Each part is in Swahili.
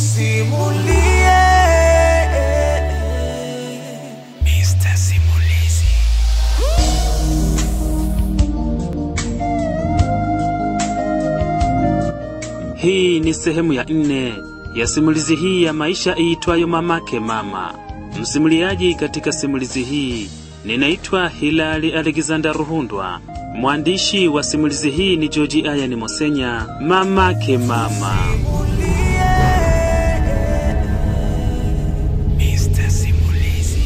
nikusimulie Mr. Simulizi. Hii ni sehemu ya nne ya simulizi hii ya maisha iitwayo Mamake Mama. Msimuliaji katika simulizi hii ninaitwa Hilali Alexander Ruhundwa. Mwandishi wa simulizi hii ni George Ayani Mosenya. Mamake Mama. Mr. Simulizi.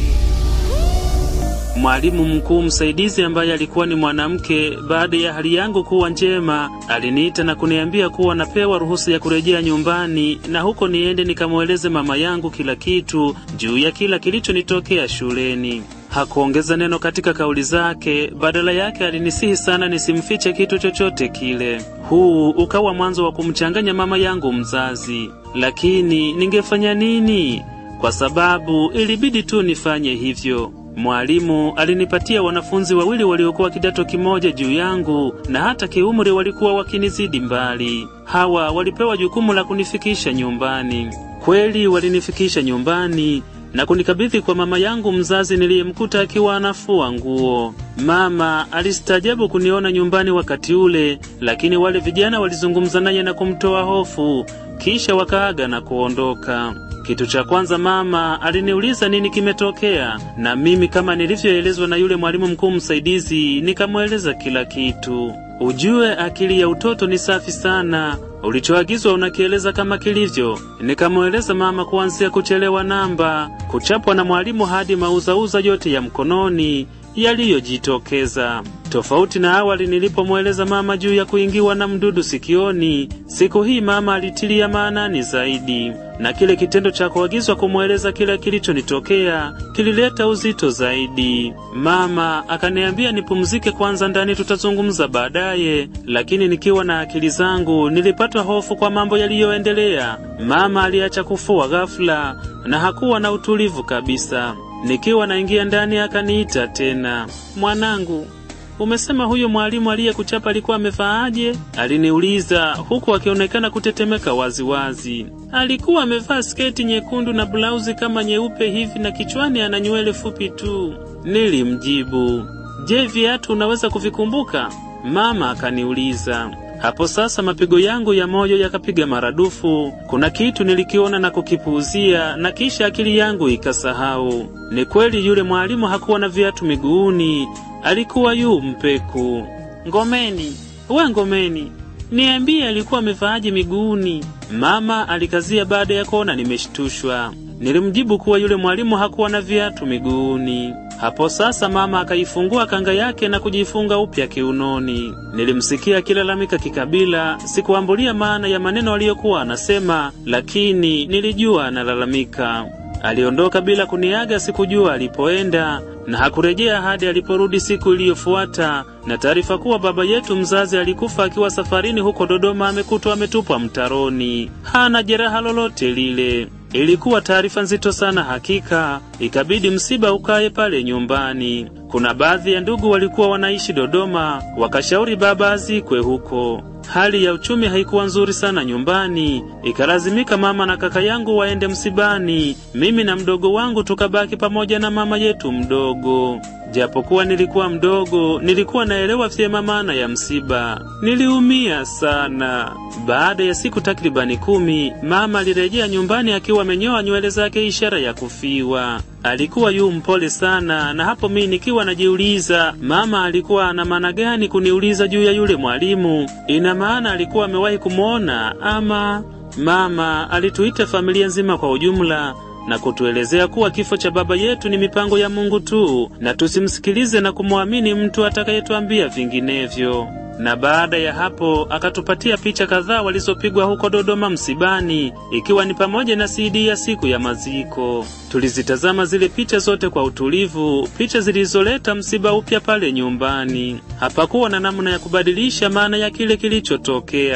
Mwalimu mkuu msaidizi ambaye alikuwa ni mwanamke, baada ya hali yangu kuwa njema, aliniita na kuniambia kuwa napewa ruhusa ya kurejea nyumbani na huko niende nikamweleze mama yangu kila kitu juu ya kila kilichonitokea shuleni. Hakuongeza neno katika kauli zake, badala yake alinisihi sana nisimfiche kitu chochote kile. Huu ukawa mwanzo wa kumchanganya mama yangu mzazi, lakini ningefanya nini? Kwa sababu ilibidi tu nifanye hivyo. Mwalimu alinipatia wanafunzi wawili waliokuwa kidato kimoja juu yangu na hata kiumri walikuwa wakinizidi mbali. Hawa walipewa jukumu la kunifikisha nyumbani. Kweli walinifikisha nyumbani na kunikabidhi kwa mama yangu mzazi niliyemkuta akiwa anafua nguo. Mama alistaajabu kuniona nyumbani wakati ule, lakini wale vijana walizungumza naye na kumtoa hofu, kisha wakaaga na kuondoka. Kitu cha kwanza mama aliniuliza nini kimetokea, na mimi kama nilivyoelezwa na yule mwalimu mkuu msaidizi nikamweleza kila kitu. Ujue akili ya utoto ni safi sana, ulichoagizwa unakieleza kama kilivyo. Nikamweleza mama kuanzia kuchelewa namba, kuchapwa na mwalimu hadi mauzauza yote ya mkononi yaliyojitokeza. Tofauti na awali nilipomweleza mama juu ya kuingiwa na mdudu sikioni, siku hii mama alitilia maanani zaidi, na kile kitendo cha kuagizwa kumweleza kile kilichonitokea kilileta uzito zaidi. Mama akaniambia nipumzike kwanza ndani, tutazungumza baadaye, lakini nikiwa na akili zangu nilipata hofu kwa mambo yaliyoendelea. Mama aliacha kufua ghafula na hakuwa na utulivu kabisa. Nikiwa naingia ndani akaniita tena, mwanangu, umesema huyo mwalimu aliyekuchapa alikuwa amevaaje? Aliniuliza huku akionekana kutetemeka waziwazi. Alikuwa amevaa sketi nyekundu na blauzi kama nyeupe hivi na kichwani ana nywele fupi tu. Nilimjibu, je, viatu unaweza kuvikumbuka? Mama akaniuliza. Hapo sasa mapigo yangu ya moyo yakapiga maradufu. Kuna kitu nilikiona na kukipuuzia, na kisha akili yangu ikasahau. Ni kweli yule mwalimu hakuwa na viatu miguuni, alikuwa yu mpeku. Ngomeni, we Ngomeni, niambie alikuwa amevaaje miguuni? Mama alikazia baada ya kuona nimeshtushwa. Nilimjibu kuwa yule mwalimu hakuwa na viatu miguuni. Hapo sasa mama akaifungua kanga yake na kujifunga upya kiunoni. Nilimsikia akilalamika kikabila, sikuambulia maana ya maneno aliyokuwa anasema, lakini nilijua analalamika. Aliondoka bila kuniaga, sikujua alipoenda na hakurejea hadi aliporudi siku iliyofuata na taarifa kuwa baba yetu mzazi alikufa akiwa safarini huko Dodoma, amekutwa ametupwa mtaroni, hana jeraha lolote lile. Ilikuwa taarifa nzito sana hakika, ikabidi msiba ukae pale nyumbani. Kuna baadhi ya ndugu walikuwa wanaishi Dodoma, wakashauri baba azikwe huko. Hali ya uchumi haikuwa nzuri sana nyumbani, ikalazimika mama na kaka yangu waende msibani. Mimi na mdogo wangu tukabaki pamoja na mama yetu mdogo. Japokuwa nilikuwa mdogo, nilikuwa naelewa vyema maana ya msiba. Niliumia sana. Baada ya siku takribani kumi, mama alirejea nyumbani akiwa amenyoa nywele zake, ishara ya kufiwa. Alikuwa yu mpole sana, na hapo mimi nikiwa najiuliza mama alikuwa ana maana gani kuniuliza juu ya yule mwalimu. Ina maana alikuwa amewahi kumwona ama? Mama alituita familia nzima kwa ujumla na kutuelezea kuwa kifo cha baba yetu ni mipango ya Mungu tu na tusimsikilize na kumwamini mtu atakayetuambia vinginevyo. Na baada ya hapo akatupatia picha kadhaa walizopigwa huko Dodoma msibani, ikiwa ni pamoja na CD ya siku ya maziko. Tulizitazama zile picha zote kwa utulivu, picha zilizoleta msiba upya pale nyumbani. Hapakuwa na namna ya kubadilisha maana ya kile kilichotokea.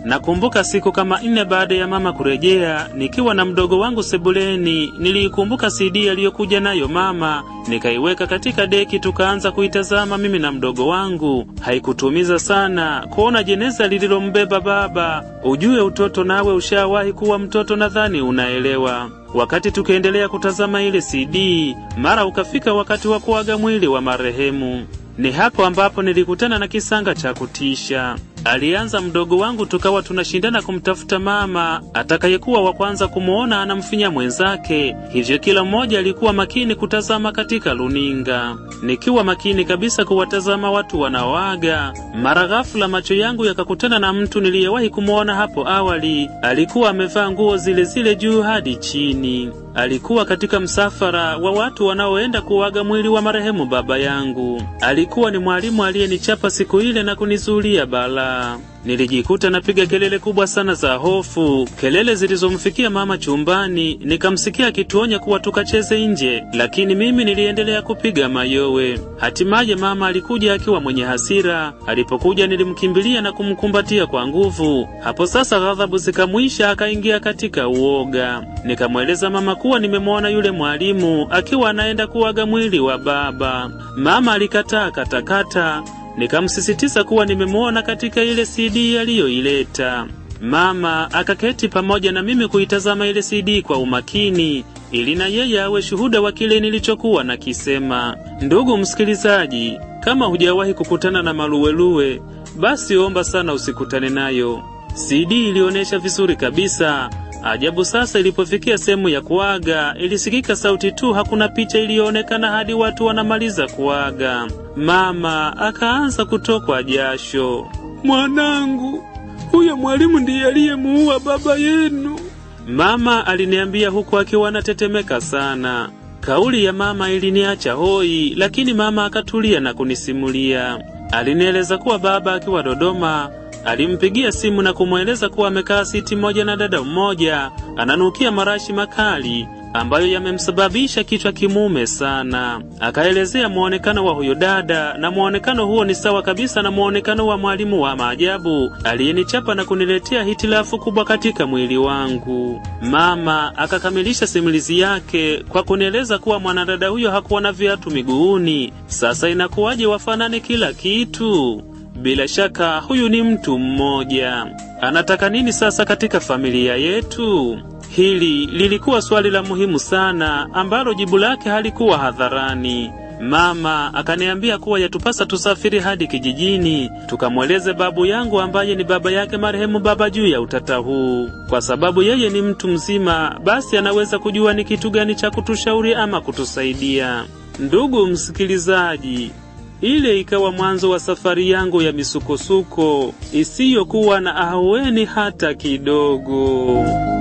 Nakumbuka siku kama nne baada ya mama kurejea, nikiwa na mdogo wangu sebuleni, niliikumbuka CD aliyokuja nayo mama, nikaiweka katika deki, tukaanza kuitazama mimi na mdogo wangu. Haikutumiza sana kuona jeneza lililombeba baba. Ujue utoto, nawe ushawahi kuwa mtoto, nadhani unaelewa. Wakati tukiendelea kutazama ile CD, mara ukafika wakati wa kuaga mwili wa marehemu. Ni hapo ambapo nilikutana na kisanga cha kutisha. Alianza mdogo wangu, tukawa tunashindana kumtafuta mama atakayekuwa wa kwanza kumwona anamfinya mwenzake. Hivyo kila mmoja alikuwa makini kutazama katika luninga, nikiwa makini kabisa kuwatazama watu wanaoaga. Mara ghafula macho yangu yakakutana na mtu niliyewahi kumwona hapo awali. Alikuwa amevaa nguo zile zile juu hadi chini. Alikuwa katika msafara wa watu wanaoenda kuaga mwili wa marehemu baba yangu. Alikuwa ni mwalimu aliyenichapa siku ile na kunizulia balaa. Nilijikuta napiga kelele kubwa sana za hofu, kelele zilizomfikia mama chumbani. Nikamsikia akituonya kuwa tukacheze nje, lakini mimi niliendelea kupiga mayowe. Hatimaye mama alikuja akiwa mwenye hasira. Alipokuja nilimkimbilia na kumkumbatia kwa nguvu. Hapo sasa ghadhabu zikamwisha, akaingia katika uoga. Nikamweleza mama kuwa nimemwona yule mwalimu akiwa anaenda kuaga mwili wa baba. Mama alikataa katakata nikamsisitiza kuwa nimemwona katika ile CD aliyoileta. Mama akaketi pamoja na mimi kuitazama ile CD kwa umakini ili na yeye awe shuhuda wa kile nilichokuwa nakisema. Ndugu msikilizaji, kama hujawahi kukutana na maluweluwe, basi omba sana usikutane nayo. CD ilionyesha vizuri kabisa. Ajabu sasa, ilipofikia sehemu ya kuaga, ilisikika sauti tu, hakuna picha iliyoonekana hadi watu wanamaliza kuaga. Mama akaanza kutokwa jasho. Mwanangu, huyo mwalimu ndiye aliyemuua baba yenu, mama aliniambia huku akiwa anatetemeka sana. Kauli ya mama iliniacha hoi, lakini mama akatulia na kunisimulia. Alinieleza kuwa baba akiwa Dodoma alimpigia simu na kumweleza kuwa amekaa siti moja na dada mmoja ananukia marashi makali ambayo yamemsababisha kichwa kimume sana. Akaelezea muonekano wa huyo dada, na muonekano huo ni sawa kabisa na muonekano wa mwalimu wa maajabu aliyenichapa na kuniletea hitilafu kubwa katika mwili wangu. Mama akakamilisha simulizi yake kwa kunieleza kuwa mwanadada huyo hakuwa na viatu miguuni. Sasa inakuwaje wafanane kila kitu? Bila shaka huyu ni mtu mmoja. Anataka nini sasa katika familia yetu? Hili lilikuwa swali la muhimu sana ambalo jibu lake halikuwa hadharani. Mama akaniambia kuwa yatupasa tusafiri hadi kijijini tukamweleze babu yangu ambaye ni baba yake marehemu baba juu ya utata huu, kwa sababu yeye ni mtu mzima, basi anaweza kujua ni kitu gani cha kutushauri ama kutusaidia. Ndugu msikilizaji, ile ikawa mwanzo wa safari yangu ya misukosuko isiyokuwa na ahueni hata kidogo.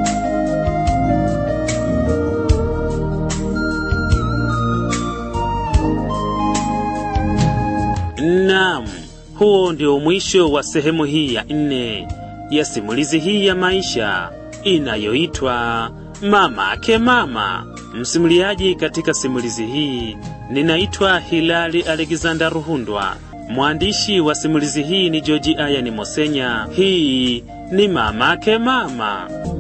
Naam, huo ndio mwisho wa sehemu hii ya nne ya simulizi hii ya maisha inayoitwa Mama Ake Mama. Msimuliaji katika simulizi hii ninaitwa Hilali Alexander Ruhundwa. Mwandishi wa simulizi hii ni Joji Ayani Mosenya. Hii ni Mama Ake Mama.